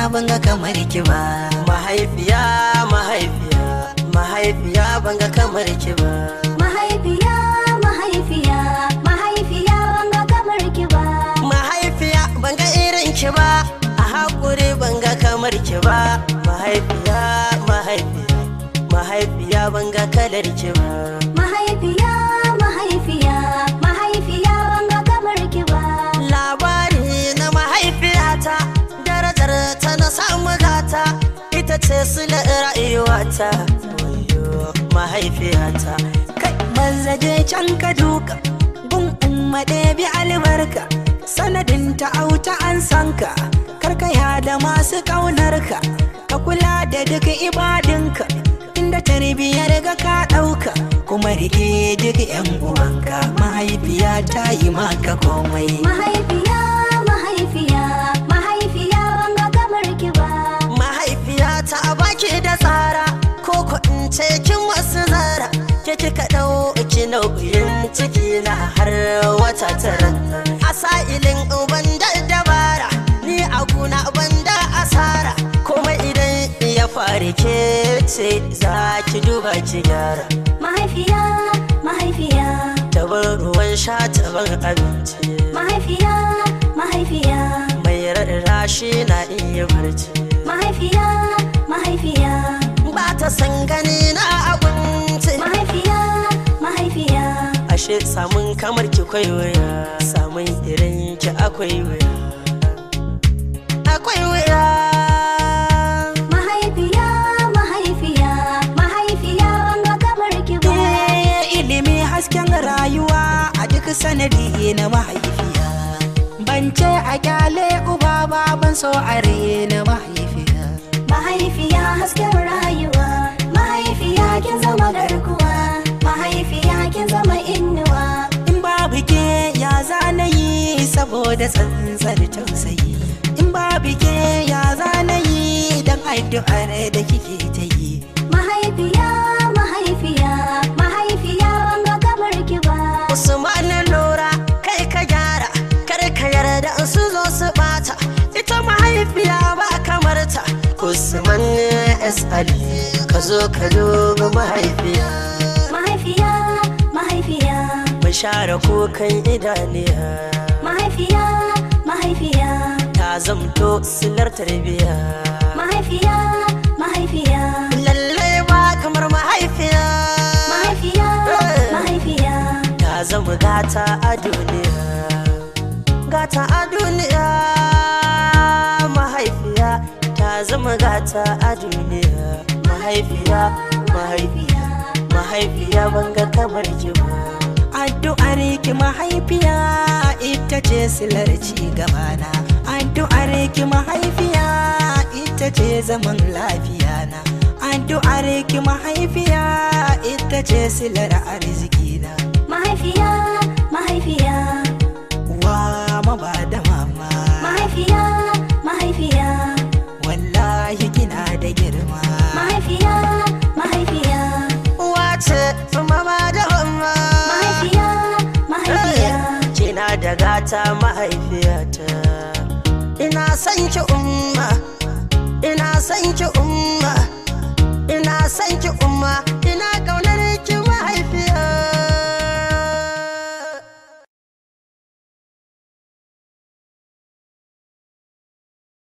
banga kamar ki ba mahaifiya mahaifiya mahaifiya banga kamar ki ba Mahaifiya, mahaifiya, mahaifiya banga kamar ki ba. mahaifiya banga irin ki ba a hakuri banga kamar ki ba mahaifiya mahaifiya mahaifiya banga kalar ki ba Mahaifiya, mahaifiya, mahaifiya banga kamar ki ba. labari na mahaifiyata darajar ta na samu gata ita ce sila rayuwata Wayyo, mahaifiyata kai mazaje can ka duka gun umma ɗebi albarka sanadin ta auta an sanka karkaya da masu ƙaunarka ka kula da duk ibadinka inda tarbiyyar ga ka ɗauka kuma rike duk yan uwanka mahaifiya ta yi maka komai Mahaifiya, mahaifiya, mahaifiya banga kamar ki ba. mahaifiyata a baki da tsara ko ko in ce kin wasu zara ke kika ɗauki nauyin ciki na har wata tara a sa'ilin uban da dabara ni a guna ban da asara kuma idan ya fari ke ce za ki duba ki gyara Mahaifiya, mahaifiya, tabar ruwan sha tabar abinci mahaifiya, mahaifiya, mai rarrashi na iya barci mahaifiya, mahaifiya, ba ta san gani na abinci mahaifiya, mahaifiya. ashe samun kamar ki kwai wuya samun irin ki akwai wuya akwai wuya Mahaifiya, mahaifiya, mahaifiya banga kamar ki ba. Eh, ilimi hasken rayuwa a duk sanadi na mahaifiya ban ce a kyale uba ba ban so a na mahaifiya Mahaifiya hasken rayuwa, mahaifiya kin zama garkuwa, mahaifiya kin zama innuwa. in babu ke ya zana yi saboda tsantsar tausayi in babu ke ya zana yi don addu'ar da kike ta yi Mahaifiya, mahaifiya, mahaifiya banga kamar ki ba. usman lura kai ka gyara kar ka yarda su zo su bata ita mahaifiya ba kamar ta usman s ali ka zo ka duba mahaifiya Mahaifiya, mahaifiya, mu share kukan idaniya mahaifiya, mahaifiya, ta zamto silar tarbiya mahaifiya, mahaifiya, lallai ba kamar mahaifiya mahaifiya, mahaifiya. ta zama gata a duniya gata a duniya mahaifiya ta zama gata a duniya mahaifiya mahaifiya mahaifiya banga kamar ki ba addu'ar ki mahaifiya ita ce silar ci gabana addu'ar ki mahaifiya ita ce zaman lafiya na addu'ar ki mahaifiya ita ce silar arziki na Mahaifiya, mahaifiya, wa maba da mama mahaifiya, mahaifiya, wallahi kina da girma mahaifiya, mahaifiya, wace mama da mama mahaifiya, mahaifiya. kina da gata mahaifiyata ina son ki umma ina son ki umma ina son ki umma